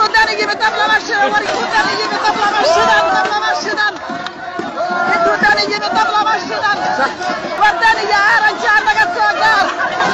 wadani yimi dab lama shidan war wadani yimi dab lama shidan dab lama shidan wadani yimi dab lama shidan wadani ya aranja naga soo gaar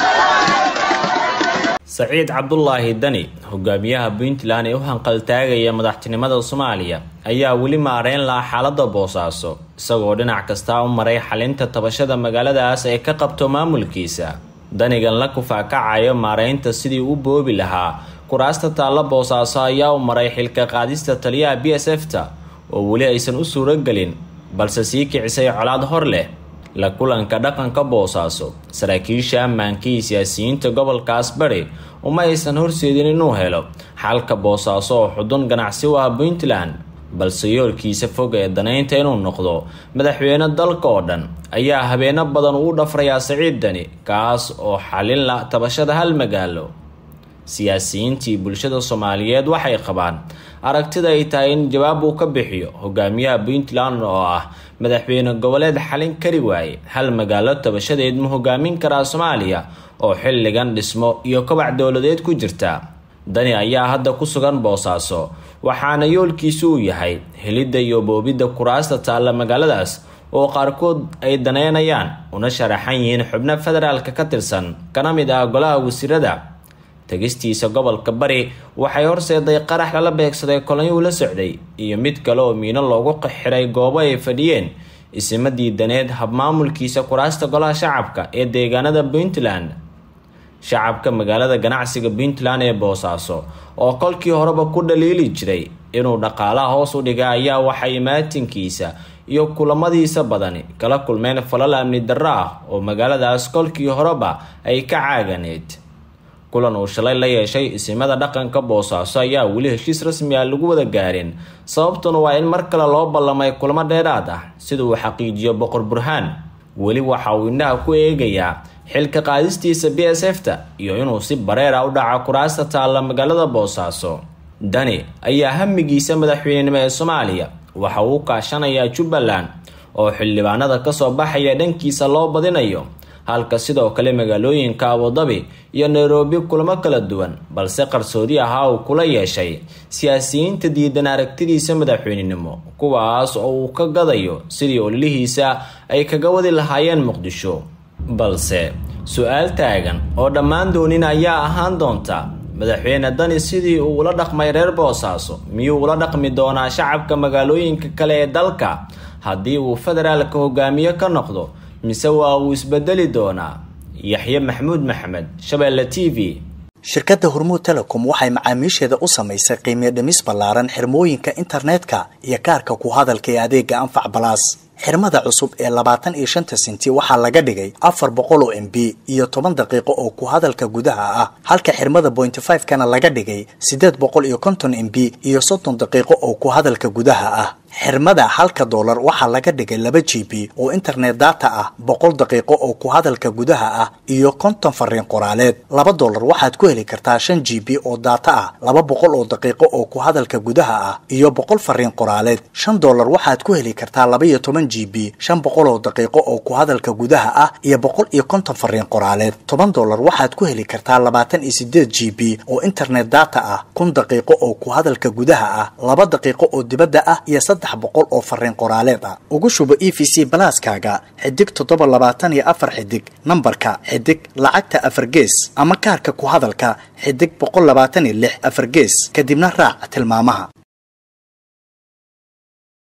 saciid cabdulaahi dani hogaamiyaha puntland ee u hanqaltaagaya madaxtinimada soomaaliya ayaa weli maareyn lahaa xaalada boosaaso isagoo dhinac kastaa u maray xalinta tabashada magaaladaas ay ka qabto maamulkiisa danigan la kufaakacayo maareynta sidii u boobi lahaa kuraasta taalla boosaaso ayaa u maray xilka qaadista taliyaha b s f ta oo weli aysan u suuragelin balse sii kicisay colaad hor leh la kulanka dhaqanka boosaaso saraakiisha ammaanka iyo siyaasiyiinta gobolkaas bari uma aysan horseedin inuu helo xalka boosaaso oo xudun ganacsi u ah puntland balse yoolkiisa fog ee danaynta inuu noqdo madaxweyne dalka oo dhan ayaa habeeno badan uu dhafrayaa saciid dani kaas oo xalin la tabashada hal magaalo siyaasiyiintii bulshada soomaaliyeed waxay qabaan aragtida ay tahay in jawaab uu ka bixiyo hogaamiyaha puntland oo ah madaxweyne goboleed xalin kari waaye hal magaalo tabashadeed ma hogaamin karaa soomaaliya oo xilligan dhismo iyo kobac dowladeed ku jirta dani ayaa hadda ku sugan boosaaso waxaana yoolkiisu uu yahay helidda iyo boobidda kuraasta taalla magaaladaas oo qaarkood ay daneynayaan una sharaxan yihiin xubno federaalka ka tirsan kana mid ah golaha wasiirada tegistiisa gobolka bari waxay horseeday qarax lala beegsaday kolonyuu la socday iyo mid kale oo miino loogu xiray goobo ay fadhiyeen isima diidaneed habmaamulkiisa kuraasta golaha shacabka ee deegaanada puntland shacabka magaalada ganacsiga puntland ee boosaaso oo kolkii horeba ku dhaliili jiray inuu dhaqaalaha hoos u dhiga ayaa waxay maatinkiisa iyo kulamadiisa badani kala kulmeen falal amni darro ah oo magaaladaas kolkii horeba ay ka caaganeed kulan uu shalay la yeeshay isimada dhaqanka boosaaso ayaa weli heshiis rasmi ah lagu wada gaarin sababtuna waa in mar kale loo ballamay kulamo dheeraad ah sida uu xaqiijiyo boqor burhaan weli waxa uu indhaha ku eegayaa xilka qaadistiisa b s f ta iyo inuu si bareera u dhaco kuraasta taalla magaalada boosaaso dani ayaa hamigiisa madaxweynenimo ee soomaaliya waxa uu kaashanayaa jubbaland oo xildhibaanada kasoo baxaya dhankiisa loo badinayo halka sidoo kale magaalooyinka abudabi iyo nairobi kulamo kala duwan balse qarsoodi ahaa uu kula yeeshay siyaasiyiinta diidan aragtidiisa madaxweynenimo kuwaas oo uu ka gadayo sidii ololihiisa ay kaga wadi lahaayeen muqdisho balse su-aal taagan oo dhammaan doonin ayaa ahaan doonta madaxweyne dani sidii uu ula dhaqmay reer boosaaso miyuu ula dhaqmi doonaa shacabka magaalooyinka kale ee dalka haddii uu federaalka hogaamiye ka noqdo mise waa uu isbedeli doonaa yaxye maxamuud maxamed shabeelle t v shirkadda hormuud telecom waxay macaamiisheeda u samaysay qiimiyo dhimis ballaaran xirmooyinka internetka iyo kaarka ku hadalka ee adeega anfac balaas xirmada cusub ee labaatan iyo shanta sinti waxaa laga dhigay afar boqol oo m b iyo toban daqiiqo oo ku hadalka gudaha ah halka xirmada bointy five kana laga dhigay siddeed boqol iyo konton m b iyo soddon daqiiqo oo ku hadalka gudaha ah xirmada halka doolar waxaa laga dhigay laba g b oo internet data ah boqol daqiiqo oo ku hadalka gudaha ah iyo konton fariin qoraaleed laba doolar waxaad ku heli kartaa shan g b oo data ah laba boqol oo daqiiqo oo ku hadalka gudaha ah iyo boqol fariin qoraaleed shan doolar waxaad ku heli kartaa laba iyo toban g b shan boqol oo daqiiqo oo ku hadalka gudaha ah iyo boqol iyo konton fariin qoraaleed toban doolar waxaad ku heli kartaa labaatan iyo sideed g b oo internet data ah kun daqiiqo oo ku hadalka gudaha ah laba daqiiqo oo dibadda ah iyo saddex boqol oo fariin qoraaleed ah ugu shubo e v c balaaskaaga xidig toddoba labaatan iyo afar xidig nambarka xidig lacagta afar gees ama kaarka ku hadalka xidig boqol labaatan iyo lix afar gees kadibna raac tilmaamaha